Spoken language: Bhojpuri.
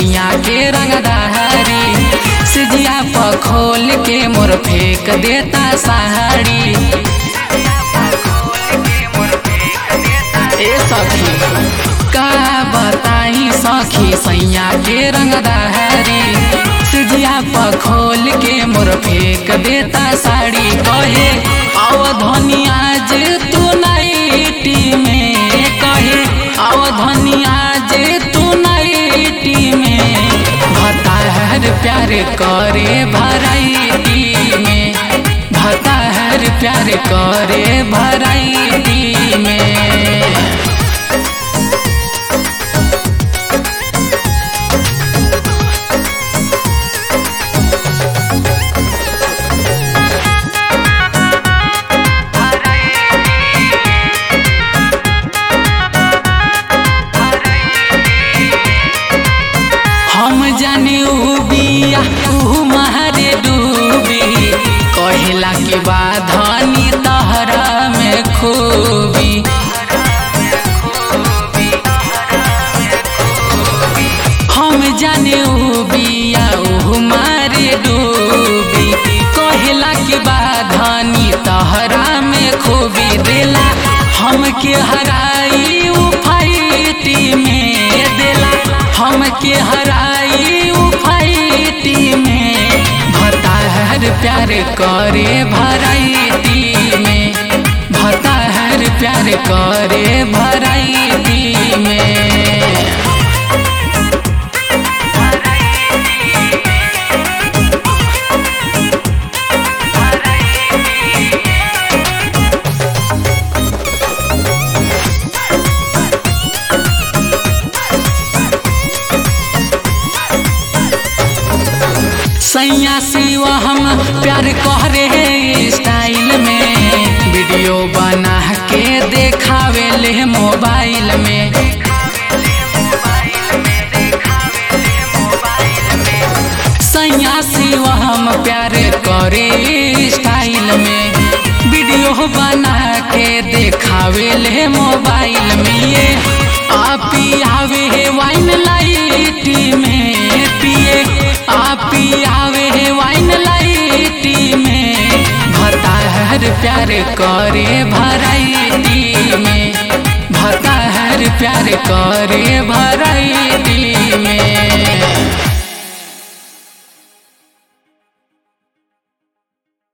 सैया के रंगदारी सिजिया पर खोल के मोर फेंक देता साड़ी ए सखी का बताई सखी सैया के रंगदारी सिजिया पर खोल के मोर फेंक देता साड़ी कहे अवधनी आज तू नाइटी में कहे अवधनी आज तू नाइटी में भताहर प्यार करे भराइटी में भताहर प्यार करे भराइटी में हम जाने ऊ बिया ऊ महरे डूबी कहेला के बाद धनी तहरा में खूबी हम जाने ऊ बिया ऊ मारे डूबी कहेला के बाद धनी तहरा में खूबी देला हमके हराई ऊ फाइटी में देला हमके हराई ऊ फाइटी में भताहर प्यार करे भराइटी में भताहर प्यार करे भराइटी में सैया सिवा हम प्यार करे स्टाइल में वीडियो बना के देखावे ले मोबाइल में सैया सिवा हम प्यार करे स्टाइल में वीडियो बना के देखावे ले मोबाइल में ये आप आवे है वाइन लाइट में पिए आप आवे है वाइन लाइटी में भताहर प्यार करे भराइटी में भताहर प्यार करे भराइटी